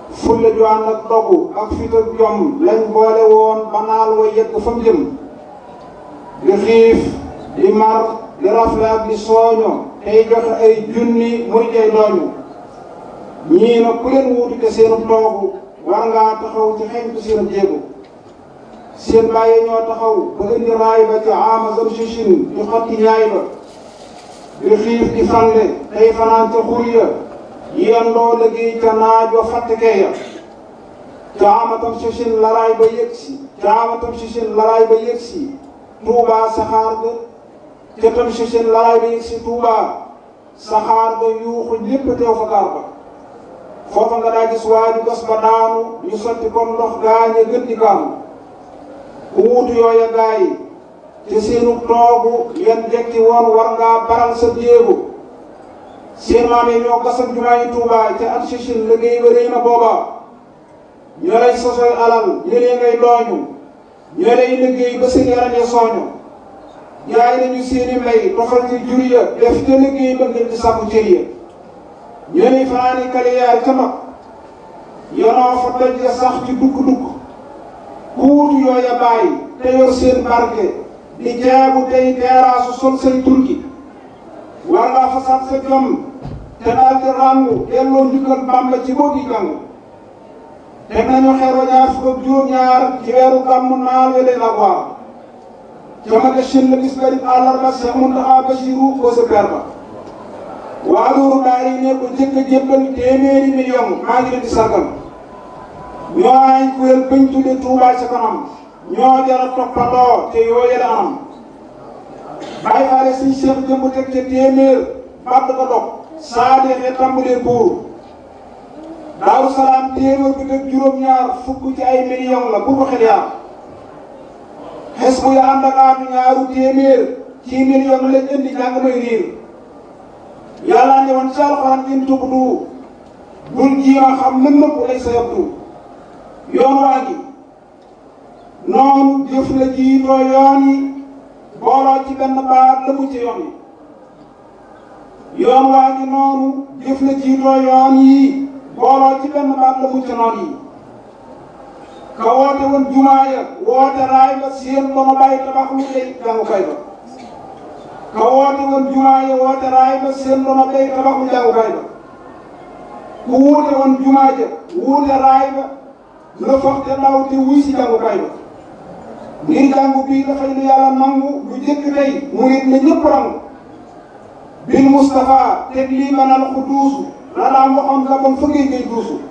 fulla ju ànd ak dogu ak fit ak jom lañ boole woon ba naal wa yegg fa mu jëm di xiif di mar di rafle ak di sooño tey joxe ay junni muy jay dooñu ñii nag ku leen wuutu te seenu toogu war ngaa taxaw ci xeñtu seen jéego seen bàyyi ñoo taxaw ba indi raay ba ci ama zam sichin di xotti ñaay ba di xiif di fande tey fanaan ca xur ya yendoo liggéey ca naaj wa fattikee ya ca amatam sichin laraay ba yëg si ca amatam sichin laraay ba yëg si tuubaa saxaar ga ca tam sichin laraay ba yëg si tuubaa saxaar ga yuuxu lépp teew fa gaar ba foofa nga daa gis waa ju gas ba daanu ñu sotti comme ndox gaañe gën di gaanu ku wuutu yooya gaa yi te seenu toogu yan jekki woon war ngaa baral sa jéego seen maam yi ñoo gasam jumaa yi Tuubaa ca at sichin liggéey ba réy na booba ñoo lay sosoy alal ñëlee ngay dooñu ñoo lay liggéey ba seen yaram ya sooñu jaay nañu seeni mbay tofal ci jur ya def te liggéey ba ngir di sàkku cër ya ñoo lay fanaani kaliyaar ca mag yonoo fa doj ya sax ci dugg-dugg kuutu yooya bàyyi te yor seen barke di jaabu tey teeraasu sol say turki war ngaa fasaat sa jom te daal di ràngu delloo njukkal Bàmba ci boo gi jàng teg nañu xeer wa ñaar fukk ak juróom-ñaar ci weeru gàmmu naal we leen ak waar ca ma shin la bis barib àllarba Cheikh Mountakha Bassirou ko sa per ba waa loolu daal yi ne ko jëkk a jébbal téeméeri million maa ngi leen di sargal ñoo ay kuréel bañ tudde Touba ca kanam ñoo jara toppandoo te yoo yële anam bàyyi faale suñ Cheikh jëmb teg ca téeméer bàtt ko dog saa deexee tàmbalee buur Daaru Salaam téeméer bi teg juróom-ñaar fukk ci ay million la bu ko xel yaar xes bu ya ànd ak aatu ñaaru téeméer ci million lañ indi jàng may riir yàlla ne woon ci alxuraan in tubdu bul jiima xam mën nëpp lay sa yabdu yoon waa gi noonu jëf la jiitoo yoon yi booloo ci benn baat la mu ci yoon yi yoon waa gi noonu jëf la jiitoo yoon yi booloo ci benn baat la mu ci noon yi ka woote woon jumaa ya woote raay ba seen ba ma bàyyi tabax lu lay jàngukaay ba ka woote woon jumaa ya woote raay ba seen ba ma bàyyi tabax lu jàngukaay ba ku wuute woon jumaa ja wuute raay ba la foog te daw te wuy si jàngukaay ba ngir jàngu bii dafay lu yàlla nangu lu jëkk tey mu nit ne ñëpp rangu bil Moustapha teg lii manal ku duusu la daan waxoon la bon fëggee ngay duusu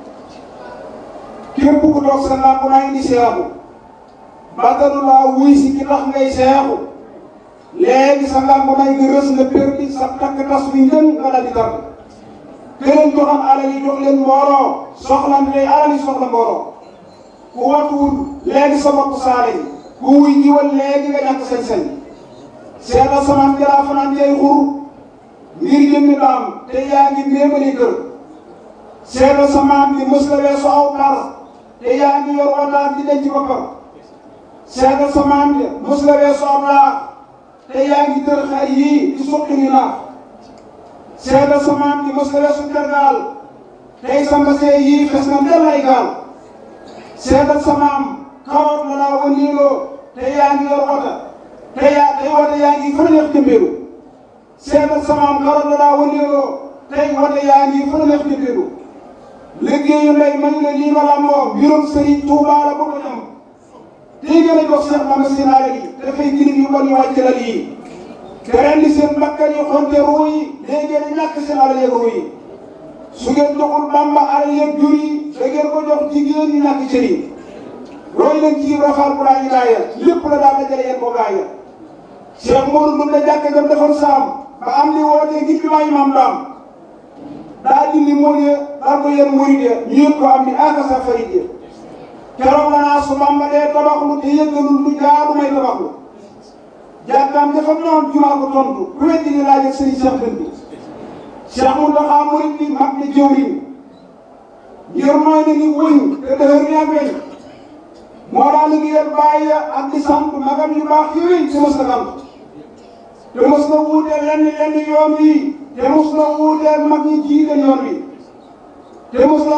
képp ku toog sa làmp naa indi seexu bàttalu laa wuy si ki tax ngay seexu léegi sa làmp nay nga rës nga perdi sa takk tas wi njën nga dal di tàgg këleen joxam alal yi jox leen mbooloo soxlante tey alal yi soxla mbooloo ku watuwul léegi sa bopp saale yi ku wuy jiwal léegi nga ñàkk sañ-sañ seetal samaan jalaa fanaan jay xur ngir jëmmi daam te yaa ngi méemali kër seetal samaan bi mës la weesu aw par te yaa ngi yor wataar di denc boppam seetal samaan bi mës la weesu aw laax te yaa ngi tër xar yii di suqi ni naax seetal samaan bi mës la weesu tergaal tey sa mbasee yii fes na ndel ay gaal seetal samaam kawar la laa wëndeeloo te yaa ngi yor wata te yaa tey wata yaa ngi fa neex jëmbeelu seetal samaam kawar la laa wëndeeloo tey wata yaa ngi fa neex jëmbeelu liggéeyu ndey man la lii ma lamboo mbirum Sëriñ Tuubaa la bëgg ñam tey gën a jox Seex Bamba seen alal yi dafay gini yu bon yu wàcc lal yi te ren di seen bakkan yi xonte ruu yi léegi da ñàkk seen alal yeeg ruu yi su ngeen joxul Bamba alal yeeg jur yi da ngeen ko jox jigéen ñi ñàkk cër yi roy leen ci Ibra Faal bu daa ñu gaaya lépp la daal dajale yéen ko gaaya Cheikh Modou Ndour la jàkka jam defoon saam ba am li wootee ngir bi maayi maam daam daa dindi mool ya daal ko yéen murid ya ñu yëg ko am ni aka sa farid ya keroog la naa su Bamba dee tabaxlu te yëggalul lu jaadu may tabaxlu jàkkaam dafa noon jumaa ko tontu ku weddi ni laaj ak sëriñ Cheikh Dënd bi Cheikh Mountakha murid bi mag ni jëwriñ ngir mooy na ni wëñ te dëhër ni ak weñ moo daal liggéeyal bàyyi ak di sant magam yu baax yooyu te mos na sant te mos na wuuteel lenn lenn yoon wi te mos na wuuteel mag ñi jiite yoon wi te mos na